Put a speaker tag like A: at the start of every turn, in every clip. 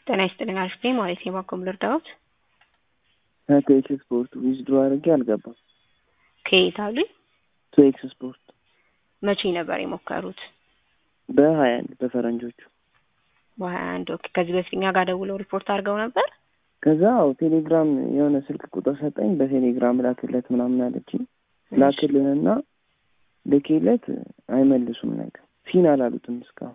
A: ጤና ይስጥልኝ አልፌ ማለት የባኮም ልርዳዎት
B: ከኤክስ ስፖርት ዊዝድሮ አድርጌ አልገባም።
A: ከየት አሉኝ?
B: ቱ ኤክስ ስፖርት
A: መቼ ነበር የሞከሩት?
B: በሀያ አንድ በፈረንጆቹ
A: በሀያ አንድ ኦኬ። ከዚህ በፊት እኛ ጋር ደውለው ሪፖርት አድርገው ነበር።
B: ከዛ አዎ ቴሌግራም የሆነ ስልክ ቁጥር ሰጠኝ። በቴሌግራም ላክለት ምናምን አለችኝ። ላክልንና ልኬለት አይመልሱም ነገር ሲን አላሉትም እስካሁን።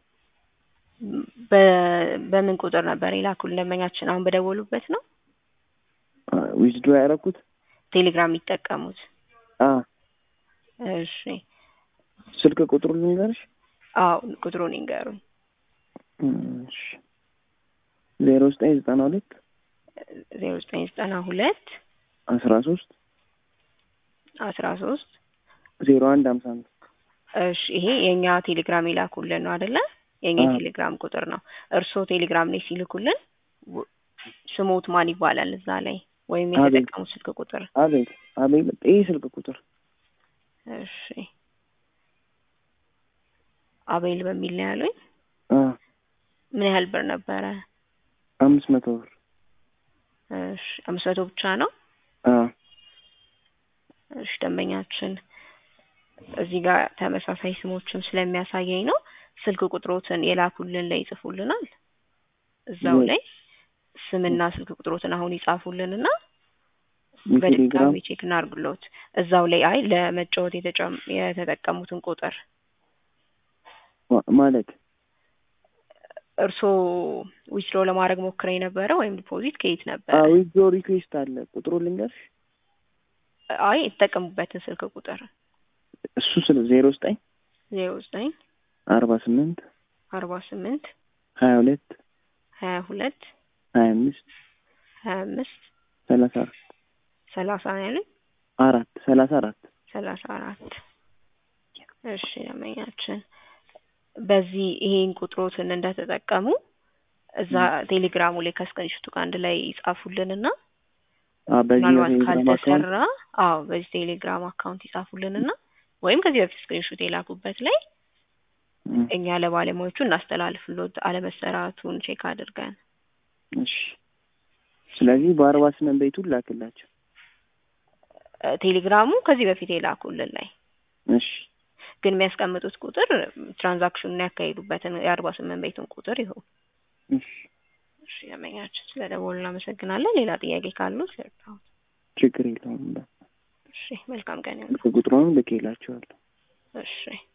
A: በ- በምን ቁጥር ነበር የላኩልን ደንበኛችን? አሁን በደወሉበት ነው
B: ዊዝድሮ ያደረኩት
A: ቴሌግራም የሚጠቀሙት?
B: አ
A: እሺ
B: ስልክ ቁጥሩ ልንገርሽ።
A: አዎ ቁጥሩን ይንገሩኝ።
B: እሺ ዜሮ ዘጠኝ ዘጠና ሁለት
A: ዜሮ ዘጠኝ ዘጠና ሁለት
B: አስራ ሶስት
A: አስራ ሶስት
B: ዜሮ አንድ ሀምሳ አምስት
A: እሺ ይሄ የእኛ ቴሌግራም የላኩልን ነው አይደለ? የእኛ
B: አዎ።
A: የቴሌግራም ቁጥር ነው። እርስዎ ቴሌግራም ላይ ሲልኩልን ው- ስሞት ማን ይባላል እዛ ላይ ወይም
B: አቤል።
A: የተጠቀሙት ስልክ ቁጥር?
B: አቤል አቤል ይህ ስልክ ቁጥር
A: እሺ አቤል በሚል ነው ያሉኝ።
B: አ
A: ምን ያህል ብር ነበረ?
B: አምስት መቶ ብር
A: እሺ አምስት መቶ ብቻ ነው።
B: አ
A: እሺ ደንበኛችን እዚህ ጋር ተመሳሳይ ስሞችም ስለሚያሳየኝ ነው ስልክ ቁጥሮትን የላኩልን ላይ ይጽፉልናል። እዛው
B: የ-
A: ላይ ስምና ስልክ ቁጥሮትን አሁን ይጻፉልንና
B: የቴሌግራም
A: በድጋሚ ቼክ እናርግሎት። እዛው ላይ አይ ለመጫወት የተጨም የተጠቀሙትን ቁጥር
B: ማ- ማለት
A: እርስዎ ዊዝድሮ ለማድረግ ሞክረ የነበረ ወይም ዲፖዚት ከየት ነበር?
B: አ ዊዝድሮ ሪኩዌስት አለ ቁጥሩ ልንገርሽ።
A: አይ የተጠቀሙበትን ስልክ ቁጥር
B: እሱ ስለ ዜሮ ዘጠኝ
A: ዜሮ ዘጠኝ
B: አርባ ስምንት
A: አርባ ስምንት
B: ሀያ ሁለት
A: ሀያ ሁለት
B: ሀያ አምስት
A: ሀያ አምስት
B: ሰላሳ አራት
A: ሰላሳ ነው ያሉኝ።
B: አራት ሰላሳ አራት
A: ሰላሳ አራት እሺ ደንበኛችን በዚህ ይሄን ቁጥሮትን እንደተጠቀሙ እዛ ቴሌግራሙ ላይ ከስክሪንሾቱ ጋር አንድ ላይ ይጻፉልንና
B: አ በዚህ
A: ምናልባት
B: የቴሌግራም አካውንት
A: ካልተሰራ አዎ በዚህ ቴሌግራም አካውንት ይጻፉልንና ወይም ከዚህ በፊት ስክሪንሾት የላኩበት ላይ
B: እም፣
A: እኛ ለባለሙያዎቹ እናስተላልፍሎት አለመሰራቱን ቼክ አድርገን
B: እሺ ስለዚህ በአርባ ስምንት ቤቱን ላክላቸው።
A: እ፣ ቴሌግራሙ ከዚህ በፊት የላኩልን ላይ
B: እሺ
A: ግን የሚያስቀምጡት ቁጥር ትራንዛክሽኑን ያካሄዱበትን የአርባ ስምንት ቤቱን ቁጥር ይሁን።
B: እሺ
A: እሺ ደንበኛችን ስለ ደወሉ እናመሰግናለን። ሌላ ጥያቄ ካሉ ሰርታው።
B: ችግር የለውም።
A: እሺ መልካም ቀን ይሁን።
B: ቁጥሩንም ልኬላቸዋለሁ።
A: እሺ